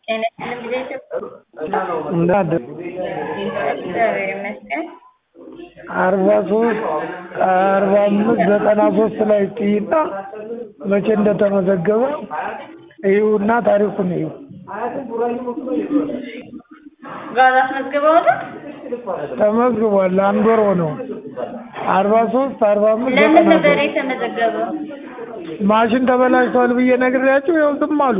ጤና ይስጥልኝ ጊዜ ኢትዮጵያ እንዳደ እግዚአብሔር ይመስገን። አርባ ሶስት አርባ አምስት ዘጠና ሶስት ላይ ጥይና መቼ እንደተመዘገበ ይኸውና ታሪኩን ይኸው ጋዝ አስመዝግበው ነው? ተመዝግቧል። አንድ ወር ሆነው አርባ ሶስት አርባ አምስት ለምን ዘጠና ነበር ሶስት የተመዘገበው? ማሽን ተበላሽቷል ብዬ ነግሬያቸው ያው ዝም አሉ።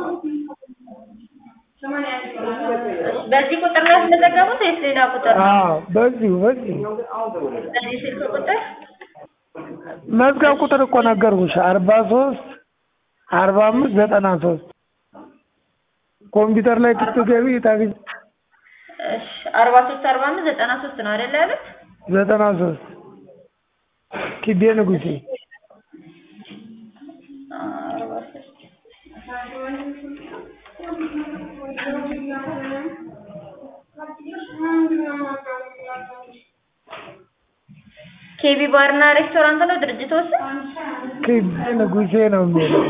በዚህ ቁጥር ላይ ያስመዘገቡት ወይስ ሌላ ቁጥር ነው? አዎ በዚሁ በዚሁ በዚህ ስልክ ቁጥር መዝገብ ቁጥር እኮ ነገርኩሽ አርባ ሶስት አርባ አምስት ዘጠና ሶስት ኮምፒውተር ላይ ስትገቢ ታገኝ እሺ አርባ ሶስት አርባ አምስት ዘጠና ሶስት ነው አይደል ያሉት? ዘጠና ሶስት ኪቤ ንጉሴ አርባ ሶስት ኬቢ ባርና ሬስቶራንት ነው ድርጅቱ ስም? ኪቤ ንጉሴ ነው የሚለው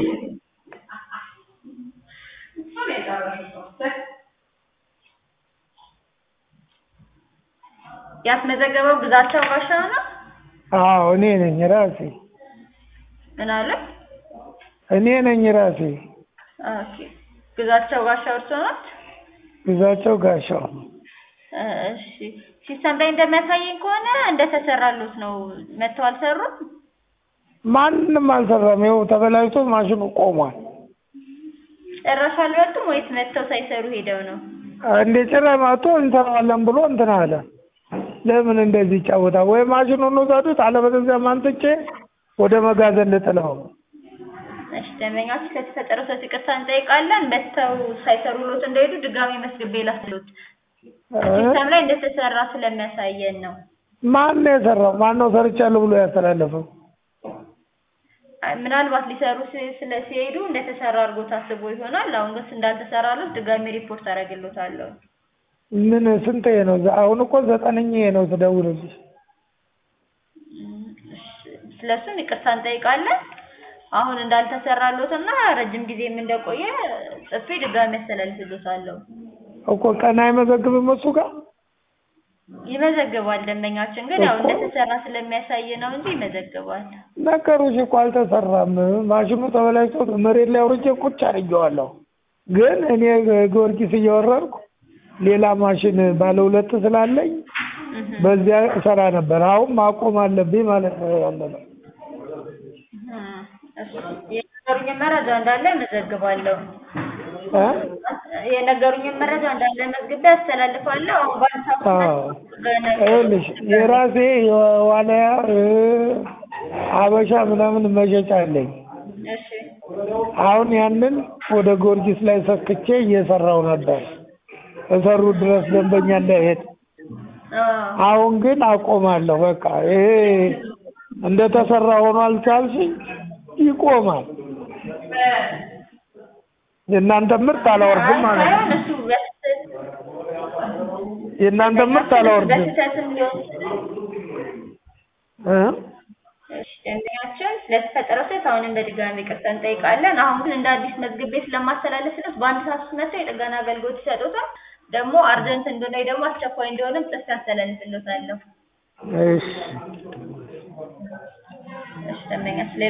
ያስመዘገበው ግዛቸው ጋሻው ነው? አዎ እኔ ነኝ ራሴ ምን አለ? እኔ ነኝ ራሴ ኦኬ ግዛቸው ጋሻው እርሶ ናት? ግዛቸው ጋሻው እሺ ሲስተም ላይ እንደሚያሳየኝ ከሆነ እንደተሰራሉት ነው። መጥተው አልሰሩም? ማንም አልሰራም። ይኸው ተበላሽቶ ማሽኑ ቆሟል። ጭራሽ አልመጡም ወይስ መጥተው ሳይሰሩ ሄደው ነው? እንደ ጭራሽ መጥቶ እንሰራዋለን ብሎ እንትን አለ። ለምን እንደዚህ ይጫወታል? ወይ ማሽኑን ውሰዱት፣ አለበለዚያ ማንጥቼ ወደ መጋዘን ልጥለው። እሺ ደንበኛችን ስለተፈጠረው ስህተት ይቅርታ እንጠይቃለን። መጥተው ሳይሰሩሎት እንደሄዱ ድጋሚ መስግቤ ላስሉት ሲስተም ላይ እንደተሰራ ስለሚያሳየን ነው። ማን ነው የሰራው? ማን ነው ሰርቻለሁ ብሎ ያስተላለፈው? አይ፣ ምናልባት ሊሰሩ ሲ- ስለ ሲሄዱ እንደተሰራ አድርጎ ታስቦ ይሆናል። አሁን ግን እንዳልተሰራሎት ድጋሚ ሪፖርት አደርግሎታለሁ። ምን ስንት ነው? አሁን እኮ ዘጠነኛ ነው ስደውልልሽ። ስለሱም ይቅርታ እንጠይቃለን። አሁን እንዳልተሰራሎትና ረጅም ጊዜም እንደቆየ ጽፌ ድጋሚ ያስተላልፍሎታለሁ። እኮ ቀን አይመዘግብም እሱ ጋር ይመዘግባል። ደንበኛችን ግን ያው እኮ። እንደተሰራ ስለሚያሳይ ነው እንጂ ይመዘግባል። ነገሩሽ እኮ አልተሰራም። ማሽኑ ተበላሽቶ መሬት ላይ አውርጄ ቁጭ አድርጌዋለሁ። ግን እኔ ጊዮርጊስ እየወረድኩ ሌላ ማሽን ባለ ሁለት ስላለኝ እህ በዚያ እሰራ ነበር። አሁን ማቆም አለብኝ ማለት ነው ያለ ነው። እህ እሺ የነገሩኝን መረጃ እንዳለ መዘግባለሁ። እ? የነገሩኝን መረጃ እንዳለ መዝግቤ አስተላልፋለሁ። አሁን በአንድ ሰዓት አዎ ውስጥ ገና ይኸውልሽ የራሴ የዋልያ እ፣ ሀበሻ ምናምን መሸጫ አለኝ። እሺ አሁን ያንን ወደ ጊዮርጊስ ላይ ሰክቼ እየሰራው ነበር እሰሩ ድረስ ደንበኛ እንዳይሄድ። አዎ አሁን ግን አቆማለሁ። በቃ ይሄ እንደተሰራ ሆኗል ካልሽኝ ይቆማል። የእናንተ ምርት አላወርድም ማለት ነው። ሳይሆን እሱ በስህተት የእናንተ ምርት አላወርድም በስህተትም ሊሆን ይችላል። እ? እሺ ደንበኛችን ስለተፈጠረው ስህተት አሁንም በድጋሚ ይቅርታ እንጠይቃለን። አሁን ግን እንደ አዲስ መዝግቤ ስለማስተላለፍለት በአንድ ሰዓት ውስጥ መጥተው የጥገና አገልግሎት ይሰጡታል። ደግሞ አርጀንት እንደሆነ ወይ ደግሞ አስቸኳይ እንደሆነም ጽፌ አስተላልፍልዎታለሁ። እሺ እሺ ደንበኛችን